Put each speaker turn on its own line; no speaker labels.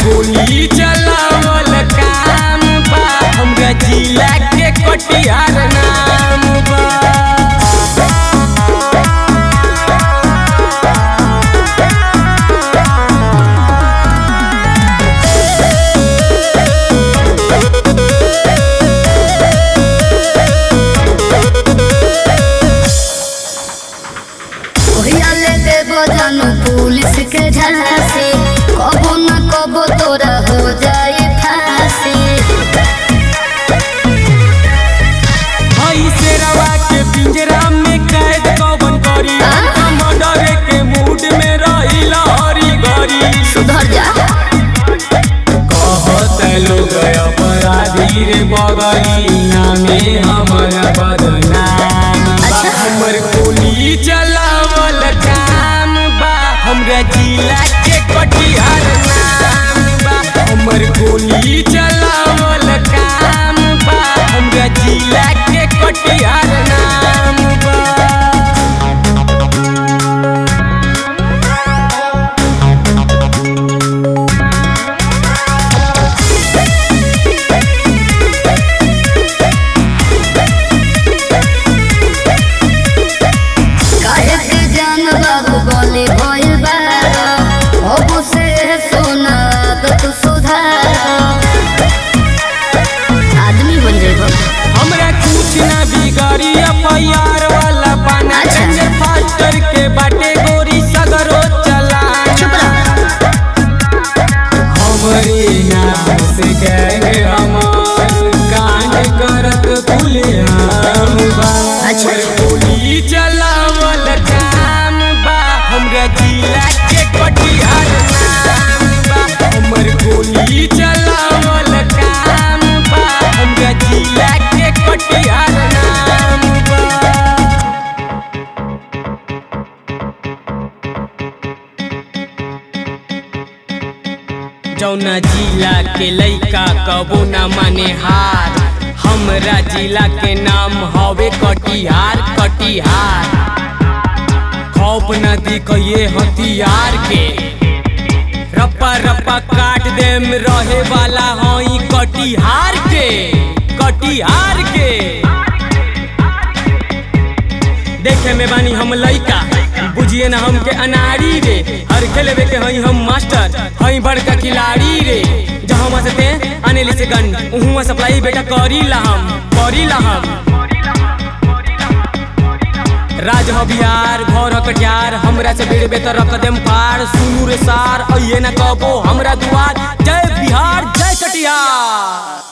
गोली चलावल काम बा हमरा जिला के कटिहार नाम बा
ओहिया ले देबो जानू पुलिस के झांसी कबो न कबो तोरा हो जाए फांसी
हई शेरवा के पिंजरा में कैद कवन करी मर्डर के मूड में रहिला हरी घरी
सुधर जा
कहत लोग अपराधी रे बगलिया में हमर बदनाम बा
अच्छा।
हमर गोली चलावल काम बा हमरा जिला के कटिहार नाम बा हमर गोली चलावल काम बा हमरा जिला के कटिहार नाम बा
काहे के जान बाबू बोले भइल बारा अब से सोना तो सुधार आदमी बन जेबो
हमरा कुछ ना बिगाड़ी एफआईआर वाला पाना
अच्छा।
चंद्र फास्टर के बाटे गोरी सगरो चला
चुप रह
हमरे नाम से गैंग हमार कांड करत खुलेआम बा
अच्छा।
हमर गोली चलावल काम बा हमरा जिला के कटिहार नाम बा हमर गोली चलावल काम बा हमरा जिला के कटिहार नाम बा जौना जिला के लइका कबो ना माने हार हमरा जिला के नाम हवे कटिहार कटिहार खौफ न दिखिए हथियार के रप्पा रप्पा काट देम रहे वाला हई कटिहार के कटिहार के देखे में बानी हम लइका बुझिए ना हमके अनाड़ी रे हर खेलवे के हई हम मास्टर हई बड़का खिलाड़ी रे जहाँ से ते अनेली से गन उहुआ सप्लाई बेटा करी ला हम करी ला हम राज ह बिहार घर ह कटिहार हमरा से बेड़ बेतर रख देम पार सुनू रे सार अइए ना कबो हमरा दुआर जय बिहार जय कटिहार